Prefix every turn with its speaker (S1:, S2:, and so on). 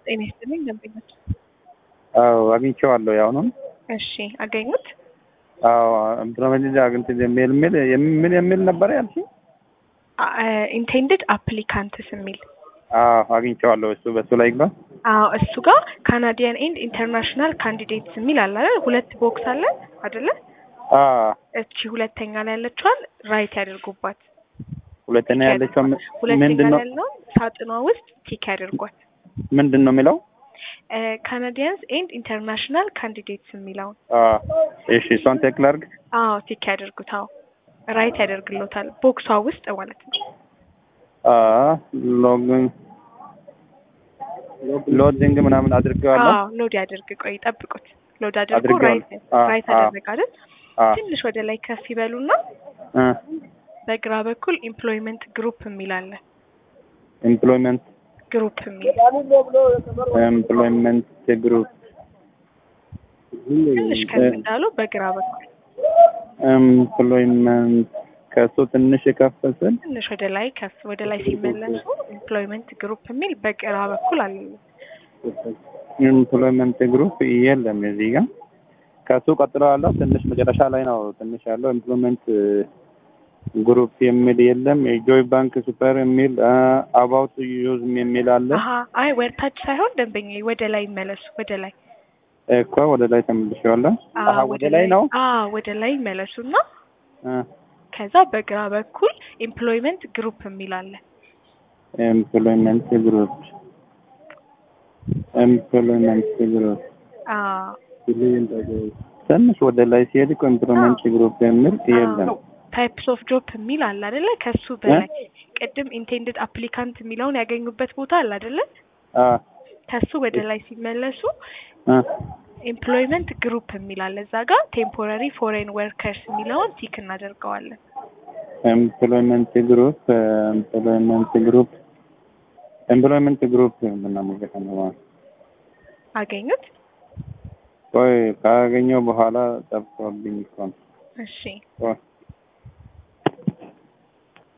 S1: ጤና ይስጥልኝ ደንበኞች።
S2: አዎ አግኝቼዋለሁ። ያሁኑን
S1: እሺ አገኙት?
S2: አዎ ብሮመጅ አግኝቼ የሚል የሚል ምን የሚል ነበረ ያልሽኝ?
S1: ኢንቴንድድ አፕሊካንትስ የሚል
S2: አዎ አግኝቼዋለሁ። እሱ በሱ ላይ ግባ።
S1: አዎ እሱ ጋር ካናዲያን ኤንድ ኢንተርናሽናል ካንዲዴትስ የሚል አለ አይደል? ሁለት ቦክስ አለ አይደለ?
S2: አዎ
S1: እቺ ሁለተኛ ላይ ያለችዋን ራይት ያደርጉባት።
S2: ሁለተኛ ያለችው
S1: ሁለተኛ
S2: ምንድን ነው
S1: ላይ ያለውን ሳጥኗ ውስጥ ቲክ ያደርጓት።
S2: ምንድን ነው የሚለው?
S1: ካናዲያንስ ኤንድ ኢንተርናሽናል ካንዲዴትስ የሚለውን
S2: አዎ እሺ፣ እሷን ቴክ ላድርግ።
S1: አዎ ቲክ ያደርጉት። አዎ ራይት ያደርግሎታል ቦክሷ ውስጥ ማለት ነው።
S2: አዎ ሎግን ሎዲንግ ምናምን አድርጌዋለሁ።
S1: አዎ ሎድ ያደርግ። ቆይ ጠብቁት። ሎድ አድርጎ
S2: አድርጌዋለሁ።
S1: ራይት
S2: አዎ፣
S1: ራይት
S2: አዎ።
S1: አደረግ አይደል?
S2: አዎ
S1: ትንሽ ወደ ላይ ከፍ ይበሉና
S2: እ
S1: በግራ በኩል ኢምፕሎይመንት ግሩፕ የሚል አለ።
S2: ኤምፕሎይመንት
S1: ግሩፕ የሚል
S2: ኤምፕሎይመንት ግሩፕ
S1: ትንሽ ከፍ እንዳሉ በግራ በኩል
S2: ኤምፕሎይመንት ከሱ ትንሽ ከፍ ስል
S1: ትንሽ ወደ ላይ ከፍ ወደ ላይ ሲመለሱ ኢምፕሎይመንት ግሩፕ የሚል በግራ በኩል አለ።
S2: ኤምፕሎይመንት ግሩፕ የለም እዚህ ጋር። ከሱ ቀጥሎ ያለው ትንሽ መጨረሻ ላይ ነው ትንሽ ያለው ኤምፕሎይመንት ግሩፕ የሚል የለም። የጆይ ባንክ ሱፐር የሚል አባውት ዩዝ የሚል አለ
S1: አሀ አይ ወርታች ሳይሆን ደንበኛ ወደ ላይ ይመለሱ። ወደ ላይ
S2: እኮ ወደ ላይ ተመልሼዋለሁ።
S1: አዎ፣
S2: አሀ ወደ ላይ ነው።
S1: አዎ ወደ ላይ ይመለሱና
S2: እ
S1: ከዛ በግራ በኩል ኤምፕሎይመንት ግሩፕ የሚል አለ።
S2: ኤምፕሎይመንት ግሩፕ ኤምፕሎይመንት ግሩፕ
S1: አዎ
S2: ትንሽ ወደ ላይ ሲሄድ እኮ ኤምፕሎይመንት ግሩፕ የሚል የለም።
S1: ታይፕስ ኦፍ ጆብ የሚል አለ አይደለ? ከሱ በላይ ቅድም ኢንቴንድድ አፕሊካንት የሚለውን ያገኙበት ቦታ አለ አይደለ?
S2: አ
S1: ከሱ ወደ ላይ ሲመለሱ
S2: አ
S1: ኤምፕሎይመንት ግሩፕ የሚል አለ። እዛ ጋር ቴምፖራሪ ፎሬን ወርከርስ የሚለውን ቲክ እናደርገዋለን።
S2: ኤምፕሎይመንት ግሩፕ ኤምፕሎይመንት ግሩፕ ኤምፕሎይመንት ግሩፕ ምናምን ነው።
S1: አገኙት?
S2: ቆይ ካገኘው በኋላ ጠፍቶብኝ እኮ ነው።
S1: እሺ
S2: ቆይ